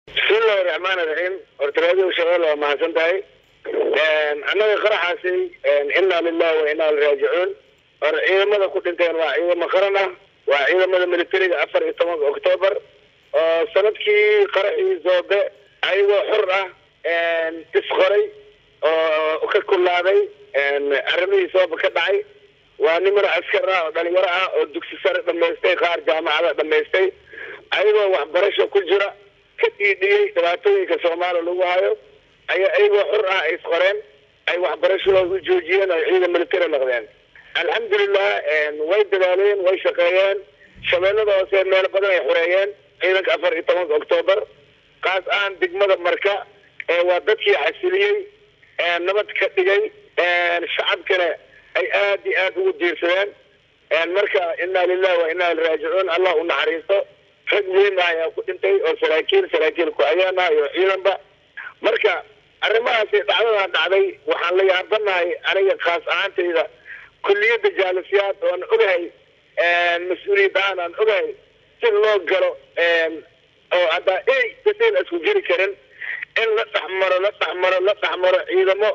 bismillahi raxmaan iraxiim horta raadiyo shabeelle waa mahadsan tahay annaga qaraxaasi inaa lilahi wa inaa liraajicuun hor ciidamada ku dhinteen waa ciidamo qaran ah waa ciidamada militariga afar iyo tobanka octoobar oo sanadkii qaraxii zoobe ayagoo xor ah isqoray oo ka kulaaday arrimihii sooba ka dhacay waa niman askar ah oo dhalinyaro ah oo dugsi sare dhamaystay qaar jaamacada dhamaystay ayagoo waxbarasho ku jira ka dhiidhiyey dhibaatooyinka soomaaliya lagu hayo ayaa ayagoo xor ah ay isqoreen ay waxbarashadooda u joojiyeen oo ciidan militari noqdeen alxamdulilah way dadaaleen way shaqeeyeen shabeellada hoose meelo badan ay xoreeyeen ciidanka afar iyo tobanka octoobar kaas aan degmada marka waa dadkii xasiliyey nabad ka dhigay shacabkana ay aad iyo aad ugu diirsadeen marka inaa lilahi wa inaa liraajicuun allah u naxariisto rag muhiim ah ayaa ku dhintay oo saraakiil saraakiil ku-ayaan ah iyo ciidanba marka arrimahaasi dhacdadan dhacday waxaan la yaabanahay aniga khaas ahaantayda kulliyadda jaalisiyaad oan ogahay mas-uuliyadaan aan ogahay si loo galo oo haddaa ey dadeen isku jiri karin in la dhexmaro la dhexmaro la dhexmaro ciidamo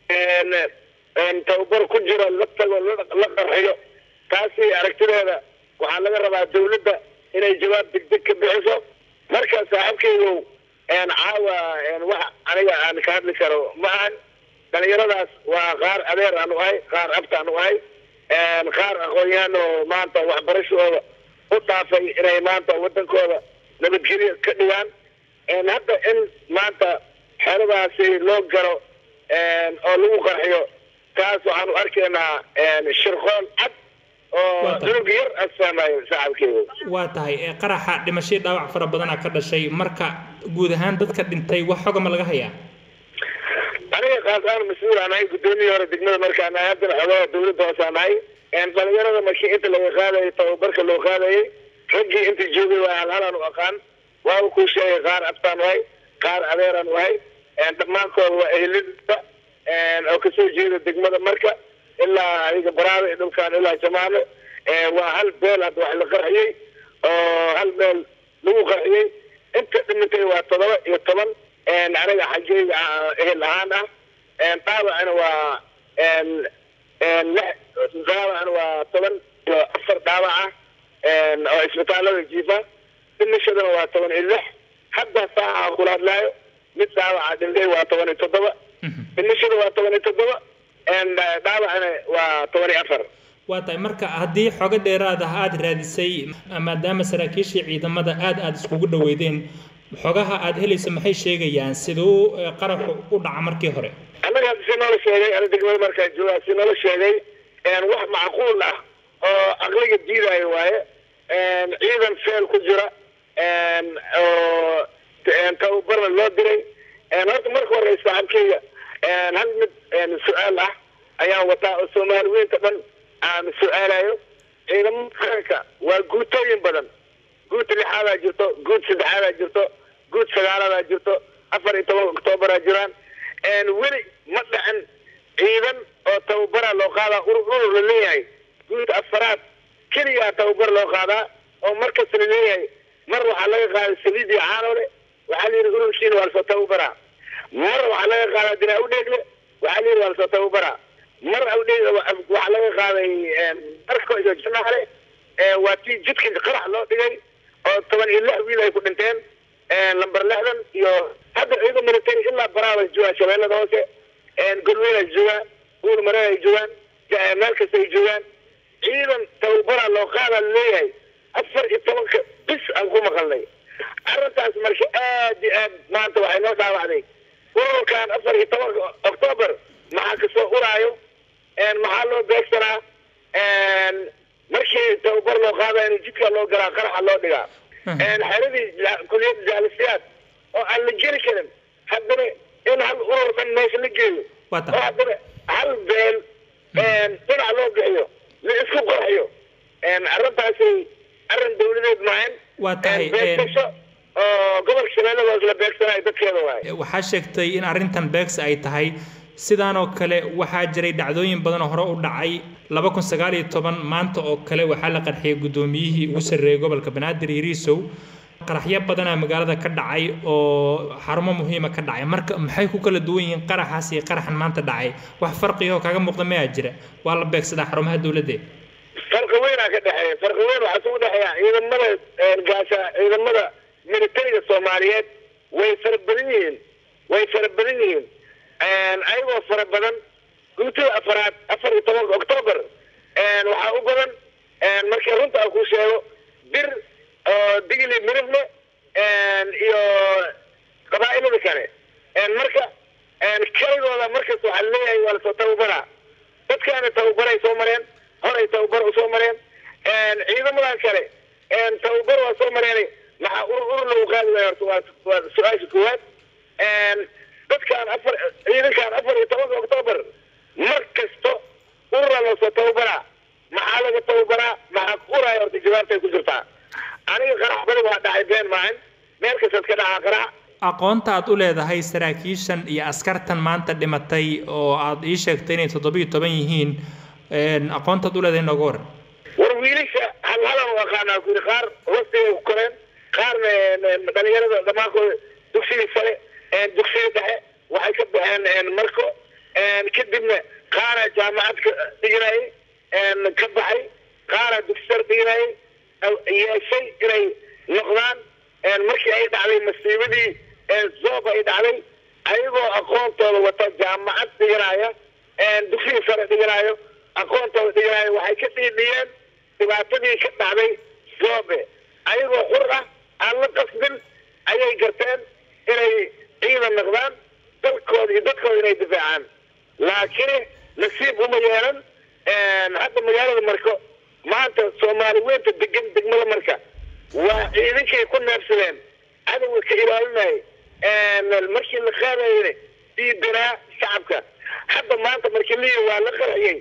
tababar ku jiro la tago la qarxiyo taasi aragtideeda waxaa laga rabaa dawladda inay jawaab degdeg ka bixiso marka saaxiibkaygow caawa wax aniga aan ka hadli karo ma ahan dhalinyaradaas waa qaar adeer aan u ahay qaar abta aan u ahay qaar aqoon-yahan oo maanta waxbarashadooda u dhaafay inay maanta wadankooda nabadgelyo ka dhigaan hadda in maanta xeeladaasi loo galo oo lagu qarxiyo taas waxaan u arkaynaa shirqoon cad oo cunug yar asfahmayo saaxiibkeyga waa tahay qaraxa dhimashii dhaawac fara badana ka dhashay marka guud ahaan dadka dhintay wax xogama laga hayaa aniga kaas aan mas-uul aan ahay guddoomiyi hore degmada markaan ahay haddana xogaha dawladda hoosaan ahay dhalinyarada markii inta laga qaadayay tababarka loo qaadayay raggii inta joogay waa halhalaan u aqaan waaba kuu sheegay qaar abtaan u ahay qaar adeeraan u ahay dhammaantood waa ehelida oo kasoo jeeda degmada marka ilaa adiga baraada iyo dhulkaan ilaa jamaame waa hal beel hadda wax la qarxiyey oo hal meel lagu qarxiyey inta dhimintay waa toddoba iyo toban aniga xaggeyga ehel ahaan ah dhaawacana waa lix dhaawacana waa toban iyo afar dhaawac ah oo isbitaalada jiifa dhimashadana waa toban iyo lix hadda saaca kula hadlaayo mid dhaawaca dhintay waa toban iyo toddoba dhimashada waa toban iyo toddoba dhaawacana waa toban iyo afar waa tahay marka haddii xogo dheeraad ah aada raadisay maadaama saraakiishii ciidamada aada aada iskugu dhaweydeen xogaha aada helaysa maxay sheegayaan siduu qaraxu u dhaca markii hore annaga hadda si noola sheegay ana degmada markaa joogaa si noola sheegay wax macquul ah oo aqliga diidaayo waaye ciidan feel ku jira oo tababarna loo diray horta marka hore saaxiibkeyga hal mid su-aal ah ayaan wataa oo soomaali weynta dhan aan su-aalayo ciidamada qaranka waa guutooyin badan guud lixaadaa jirto guud saddexaadaa jirto guud sagaalaadaa jirto afar iyo toban octoobaraa jiraan weli ma dhicin ciidan oo tababaraa loo qaadaa urur urur la leeyahay guud afaraad keliyaa tababar loo qaadaa oo markasta la leeyahay mar waxaa laga qaaday saliidii caanole waxaa la yidhi ururkiina waa lasoo tababaraa mar waxaa laga qaadaa dinaa udheegle waxaa la yidhi waa lasoo tababaraa mar awdheeg waxaa laga qaaday marko iyo janaale waa tii jidka qarax loo dhigay oo toban iyo lix wiil ay ku dhinteen lamber lixdan iyo hadda ciidan military ilaa baraabay joogaan shabeellada hoose golweyn ay joogaan uur mareen ay joogaan meel kasta ay joogaan ciidan tababaraa loo qaadaa laleeyahay afar iyo tobanka bis aan ku maqalnay arrintaas marka aad iyo aad maanta waxay noo dhaawacday ururkan afar iyo tobanka octoobar maxaa kasoo uraayo maxaa loo beegsanaa markii tababar loo qaada in jidka loo galaa qaraxa loo dhigaa xeradii kuliyadda jaalisiyaad oo aan la geli karin haddana in hal urur dhan meesha la geeyo oo haddana hal beel dhinac loo bixiyo la isku qorxiyo arrintaasi arrin dawladeed maahan waa tahay beegtasho oo gobolka shabeelladaas la beegsanayo dadkeeda waaye waxaa sheegtay in arrintan beegsi ay tahay sidaan oo kale waxaa jiray dhacdooyin badan oo hore u dhacay laba kun sagaal iyo toban maanta oo kale waxaa la qarxiyay guddoomiyihii ugu sarreeyay gobolka banaadir iriisow qaraxyo badanaa magaalada ka dhacay oo xarumo muhiima ka dhacay marka maxay ku kala duwan yihiin qaraxaas iyo qaraxan maanta dhacay wax farqiyo kaga muuqda mayaa jira waa la beegsadaa xarumaha dowladda farqi weynaa ka dhexeeya farqi weyn waxaa isugu dhexeeya ciidamada gaasha ciidamada militariga soomaaliyeed way fara badan yihiin way fara badan yihiin ayagoo fara badan guutada afaraad afar iyo tobanka octoobar waxaa u badan markii runta aan kuu sheego bir oo digli mirifle iyo qabaa'ilada kale marka kaligooda markas waxaa leeyahay waa lasoo tababaraa dadkaana tababaray soo mareen horay tababar usoo mareen ciidamadan kale tababar waa soo mareen maxaa urur urur lagu qaadi waaya horta waa waa su-aasha koowaad dadkaan afar ciidankaan afar iyo tobanka octoobar mar kasto urura loosoo tababaraa maxaa laga tababaraa maxaa uraya horta jawaabtay ku jirtaa aniga qarax badi waa dhacay been maahan meel kastaad ka dhacaa qarax aqoonta aad u leedahay saraakiishan iyo askartan maanta dhimatay oo aad ii sheegtay inay toddobiyo toban yihiin aqoontaad u leedahay nooga waran war wiilasha hal halan u aqaanaa ku yidhi qaar hoosteeda ku koreen qaarna dhalinyarada dhamaankooda dugsigii sare dugsigii dhexe waxay ka baxeen marko kadibna qaara jaamacad ka dhiganayay ka baxay qaara dugsi sare dhiganayay yeeshay inay noqdaan markii ay dhacday masiibadii zoob ay dhacday ayagoo aqoontooda wata jaamacad dhiganaya dugsigii sare dhiganayo aqoontooda dhiganayo waxay ka dhiidhiyeen dhibaatadii ka dhacday zoobe ayagoo xur ah aan la qasbin ayay garteen inay ciidan noqdaan dalkooda iyo dadkooda inay difaacaan laakiin nasiib uma yeelan hadda magaalada marko maanta soomaali weynta degan degmada marka waa ciidankay ku neebsadeen cadowga ka ilaalinayay markii la qaadayna diidanaa shacabka hadda maanta markii liyi waa la qarxiyey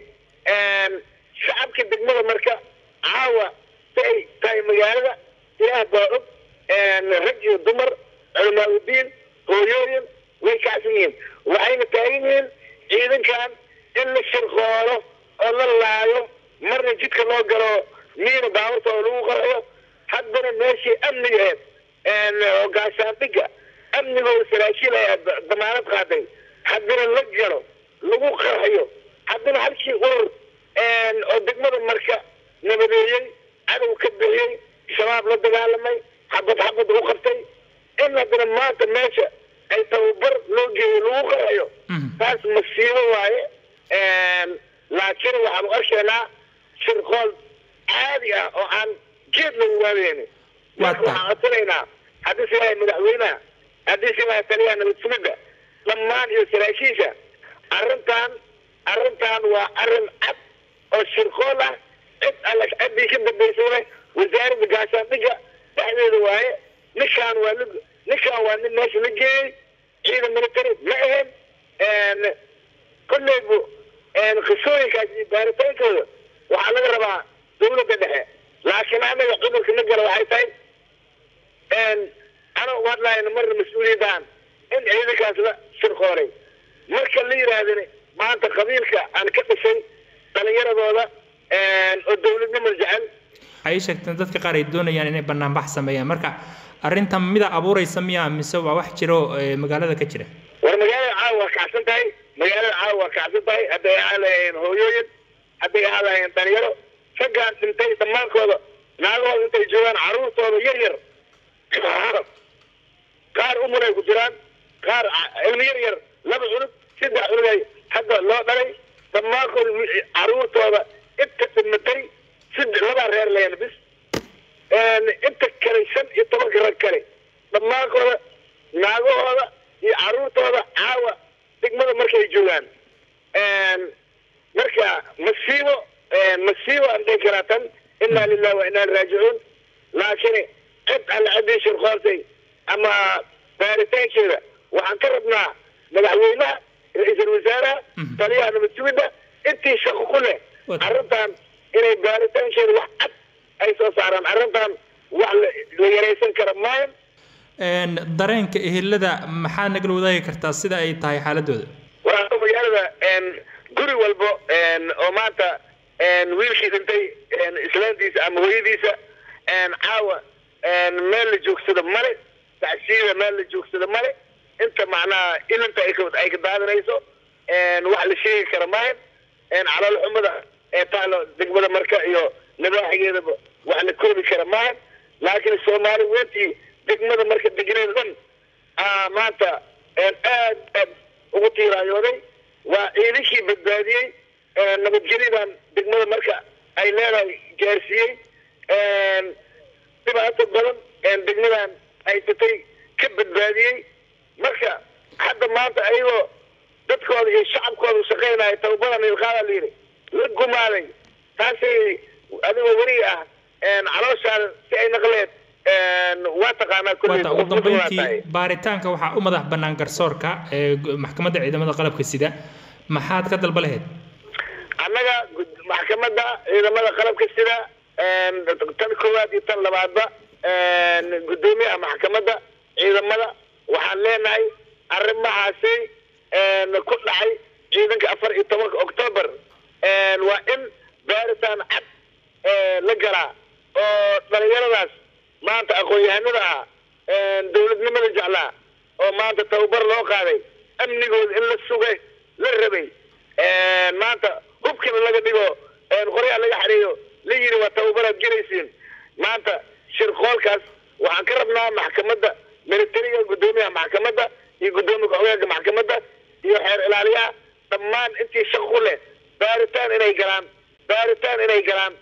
shacabka degmada marka caawa si ay tahay magaalada ilaah baa og rag iyo dumar culamaauddiin hooyooyin way kacsan yihiin waxayna taagan yihiin ciidankan in la shirqoolo oo la laayo marna jidka loo galo miina baaburtooda lagu qarxiyo haddana meeshii amniga aheed oo gaashaandhigga amnigooda saraakiil ayaa damaanad qaaday haddana la galo lagu qarxiyo haddana halkii urur oo degmada marka nabadeeyey cadow ka bixiyey shabaab la dagaalamay xabad xabad u qabtay in haddana maanta meesha ay tababar loo geeyo lagu qarxiyo taas masiibo waaye laakiin waxaanu arkaynaa shirqool caadi ah oo aan geed lagu waadeyni marka waxaan codsanaynaa haddii si yahay madaxweynaha haddii si yahay taliyaha nabad sugidda dhammaan iyo saraakiisha arrintan arrintan waa arrin cad oo shirqool ah cid alle ciddii ka dambaysayna wasaaradda gaashaandhigga dhexdeeda waaye ninkaan waa nin ninkaan waa nin meesha la geeyey ciidan military ma ahayn kolleybu qisooyinkaas iyo baaritaankooda waxaa laga rabaa dawladda dhexe laakiin anaga cudurka na gala waxay tahay ana u hadlayna marna mas-uuliyadaan in ciidankaas la shirqoolay marka la yidhaahdani maanta qabiilka aan ka dhisay dhalinyaradooda oo dawladnimo jecel ay sheegteen dadka qaar ay doonayaan inay banaanbax sameeyaan marka arrintan mida abuuraysa miya mise waa wax jiro magaalada ka jira war magaalada caawa waa kacsan tahay magaalada caawa waa kacsan tahay hadday ahaan lahayeen hooyooyin hadday ahaan lahayeen dhalinyaro raggaan dhintay dhammaankooda naagahooda intay joogaan carruurtooda yar yar qaar umunay ku jiraan qaar ilmi yar yar laba cunug saddex cunugay hadda loo dhalay dhammaankooda carruurtooda inta dhimatay side labaa reer leena bis inta kale shan iyo tobanka rag kale dhammaankooda naagahooda iyo carruurtooda caawa degmada markay joogaan marka masiibo masiibo aan dhihi karaa tan inaa lilah wa inaa raajicuun laakiin cid alle ciddii shirqooltay ama baaritaankeeda waxaan ka rabnaa madaxweynaha ra-iisul wasaaraha taliyaha nabad sugidda intii shaqo ku leh arrintan inay baaritaankeeda wax cad ay soo saaraan arrintan wax la yaraysan kara maayo dareenka ehelada maxaa nagala wadaagi kartaa sida ay tahay xaaladooda waa magaalada guri walbo oo maanta wiilkii dhintay islaantiisa ama hooyadiisa caawa meel la joogsado male tacsiida meel la joogsado male inta macnaha ilinta ay ka daadanayso wax la sheegi kara maahan calool xumada ee taalo degmada marka iyo nabaaxigeedaba wax la koobi kara maahan laakiin soomaali weyntii degmada marka degneed dhan maanta aad aad ugu tiiraayooday waa ciidankii badbaadiyey nabadgelyadan degmada marka ay leedahay gaarsiiyey dhibaato badan degmadan haysatay ka badbaadiyey marka hadda maanta ayagoo dadkooda iyo shacabkooda shaqaynaya tababadan ilqaada la yidhi la gumaaday taasay adigoo weri ah calooshaada si ay naqleed waa taqaanaa wata ugu dambeyntii baaritaanka waxaa u madax bannaan garsoorka ee maxkamadda ciidamada qalabka sida maxaad ka dalba lahayd annaga maxkamadda ciidamada qalabka sida tan koowaad iyo tan labaadba guddoomiyaha maxkamadda ciidamada waxaan leenahay arrimahaasi ku dhacay ciidanka afar iyo tobanka octoobar waa in baaritaan cad la galaa oo dhalinyaradaas maanta aqoon-yahanada ah dawladnimada jeclaa oo maanta tababar loo qaaday amnigooda in la sugay la rabay maanta hubkina laga dhigo qoryaha laga xareeyo la yiri waa tababaraad gelaysiin maanta shirqoolkaas waxaan ka rabnaa maxkamadda militariga guddoomiyaha maxkamadda iyo guddoomiya ku-xigeenka maxkamadda iyo xeer ilaaliyaha dhammaan intii shaqo ku leh baaritaan inay galaan baaritaan inay galaan